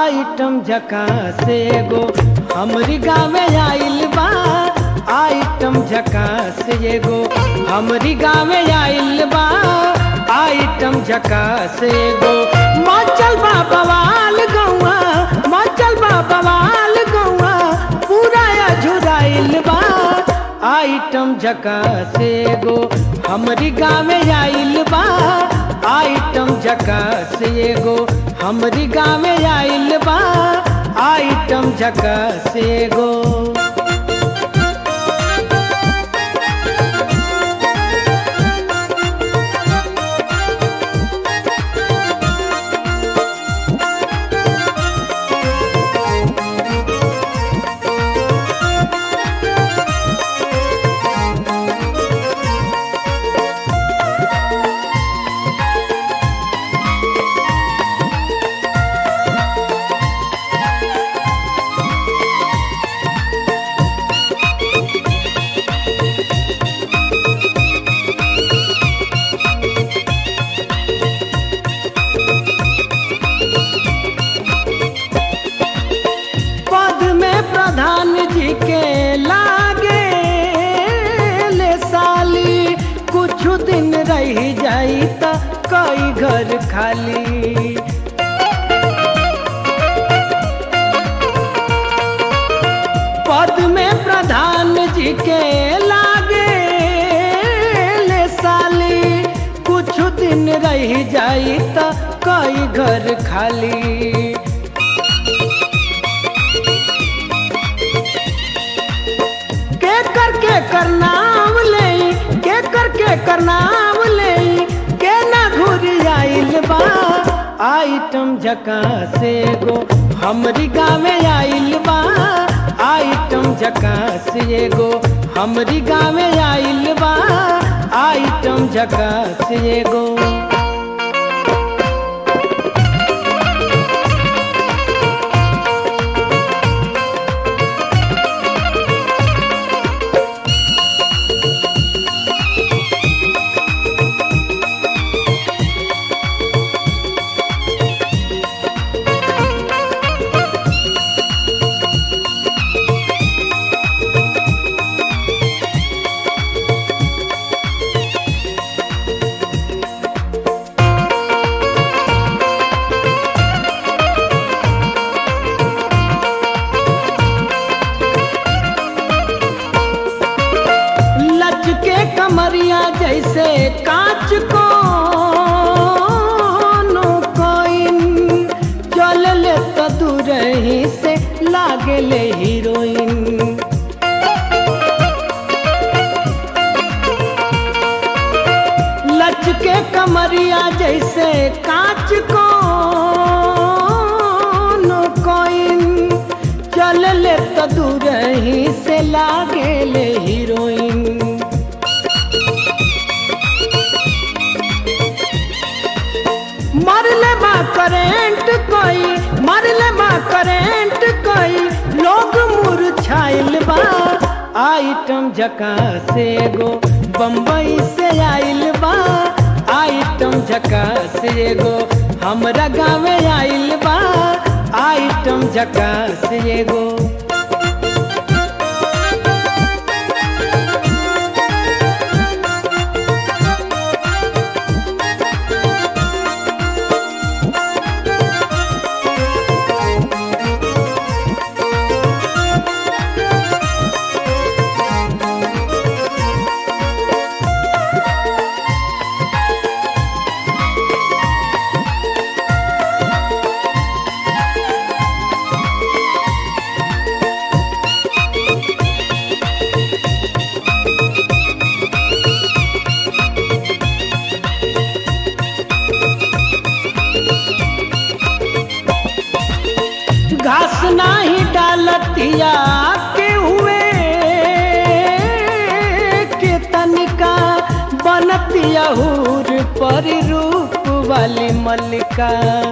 item झका से एगो हमरी गाँव आइल बा आइटम झका से एगो हमरी गाँव आइल बा आइटम झका से एगो मचल बा बवाल गौआ मचल बा बवाल गौआ पूरा झुराइल बा आइटम झका से एगो हमरी गाँव आइल बा आइटम झका से एगो हमरी गाँव आइल बा आइटम झका से एगो पद में प्रधान जी के लागे ले साली कुछ दिन रह जाई त कई घर खाली पद में प्रधान जी के लागे ले साली कुछ दिन रह जाई त कई घर खाली के कर के कर नाम ले के कर के कर नाम ले के ना घुरी आइल बा आइटम झका से गो हमरी गाँव आइल बा आइटम झका से गो हमरी गाँव आइल बा आइटम झका से गो लचके कमरिया जैसे कांच को कोइन चल ले तो दूर ही से लागे ले हीरोइन लचके कमरिया जैसे कांच को कोइन चल ले तो दूर ही से लागे ले हीरोइन मरले बा करेंट कोई मरले बा करेंट कोई लोग मुरझाइल बा आइटम झका से गो बम्बई से आइल बा आइटम झका से गो हमरा गाँव आइल बा आइटम झका से गो घास नाही डालतिया के हुए के तनिका बनतिया हूर पर रूप वाली मल्लिका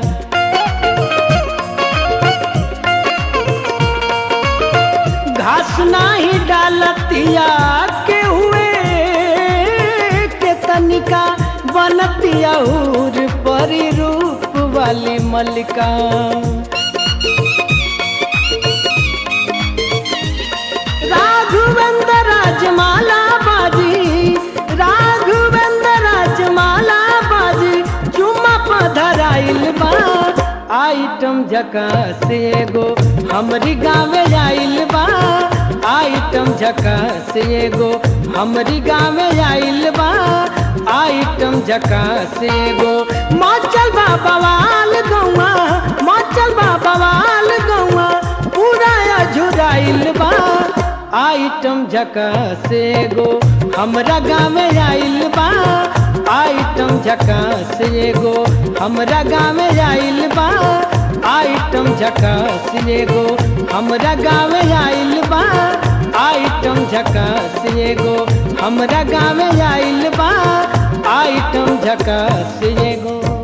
घास नाही डालतिया के हुए के तनिका बनतिया हूर पर रूप वाली मल्लिका धराइल बा आइटम झकास एगो हमरी गाँव आइल बा आइटम झकास एगो हमरी गाँव आइल बा आइटम झकास एगो मचल बा बवाल गौआ मचल बा बवाल गौआ पूरा अझुराइल बा आइटम झकास एगो हमरा गाँव आइल बा आइटम झकास एगो हमरा गाँव आइल बा आइटम झकास एगो हमरा गाँव आइल बा आइटम झकास एगो हमरा गाँव आइल बा आइटम झकास एगो